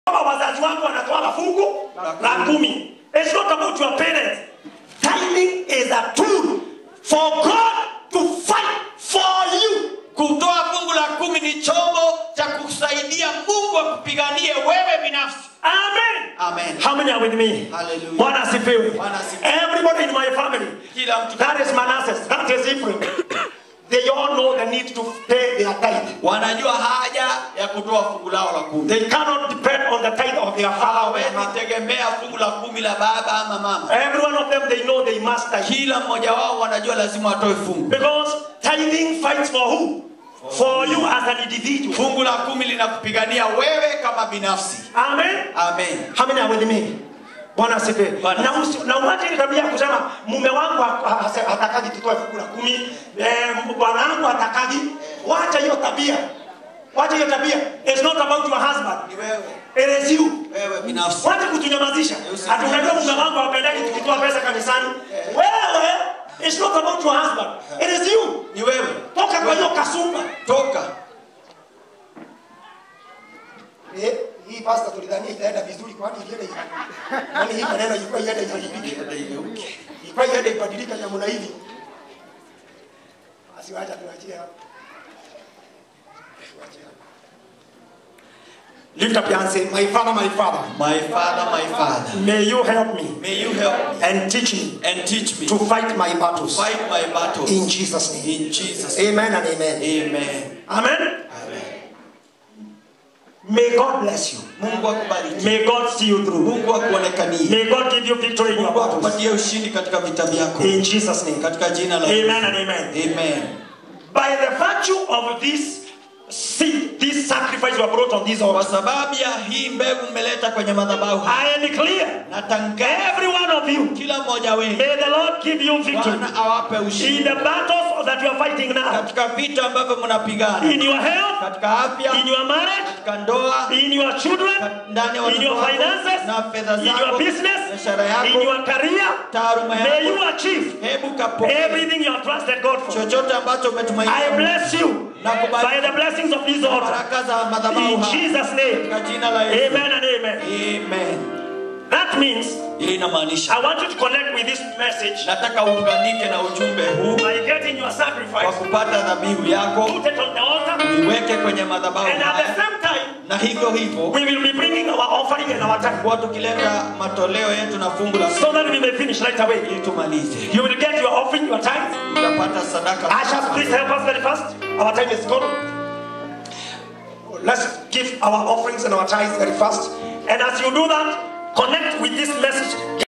kama wazazi wako wanatoa fungu la kumi. It's not about your parents. Tithing is a tool for God to fight for you. kutoa fungu la kumi ni chombo cha kusaidia mungu akupiganie wewe binafsi Amen. Amen. How many are with me? Hallelujah. Bwana asifiwe. Bwana asifiwe. Everybody in my family. kila mtu That is Manasseh. That is Ephraim. They all know the need to pay their tithe. wanajua haja ya kutoa fungu lao la kumi They cannot depend on the tithe of their father or their hawezi mother. tegemea fungu la kumi la baba ama mama Every one of them, they know they must tithe. kila mmoja wao wanajua lazima watoe fungu Because tithing fights for who? For you as an individual. fungu la kumi linakupigania wewe kama binafsi Amen. amen How many are with me? Bwana asifiwe. Bwana Na usi- na uache ile tabia ya kusema mume wangu ha- ha- hase- hatakaji tutoe fungu la kumi, eh, bwana wangu hatakaji. Wacha hiyo tabia. Wacha hiyo tabia. It's not about your husband. ni wewe It is you. wewe binafsi Wacha kutunyamazisha. Ati unajua mume wangu hapendagi tukitoa pesa kanisani. Wewe it's not about your husband. It is you. ni wewe Toka kwa hiyo kasumba. toka Eh, hii pasta tulidhania itaenda vizuri kwani ilienda hivi. Kwani hii maneno ilikuwa iende ibadilike. Ilikuwa iende ibadilike namna hivi. Basi wacha tuachie hapo. Tuachie hapo. Lift up your hand say, My Father, my Father, my father my father may you help me may you help me and teach me and teach me to fight my battles. fight my battles In Jesus' name. in jesus name. Amen and amen. amen Amen. May God bless you. mungu akubariki May God see you through. mungu akuonekanie May God give you victory in your mungu battles. akupatie ushindi katika vita vyako In Jesus' name. katika jina la Amen and amen. amen By the virtue of this seed, this sacrifice you have brought on this kwa altar, sababu ya hii mbegu mmeleta kwenye madhabahu I am clear. natangaza Every one of you, kila mmoja wenu may the Lord give you victory bwana awape in ushindi the battles that you are fighting now. katika vita ambavyo mnapigana In your health, katika afya in your marriage, katika ndoa in your children, ndani ya in watoto your wako, finances, na fedha in your zako business, biashara in yako your career. taaluma May you yako achieve hebu kapokea everything you have trusted God for. chochote ambacho I umetumainia bless you Nakubali- by the blessings of this altar. baraka za madhabahu In haya. Jesus' name. katika jina la Yesu Amen and amen. amen That means hii inamaanisha I want you to connect with this message nataka uunganike na ujumbe huu by getting your kwa sacrifice, kupata dhabihu yako put it on the altar, iweke kwenye madhabahu and at the haya same time, na hivyo hivyo we will be bringing our offering and our tithe kuwa tukileta matoleo yetu na fungu la so that we may finish right away. ili tumalize You will get your offering, your tithe. utapata sadaka Ushers, please help us very fast. Our time is gone. Let's give our offerings and our tithes very fast. And as you do that, connect with this message.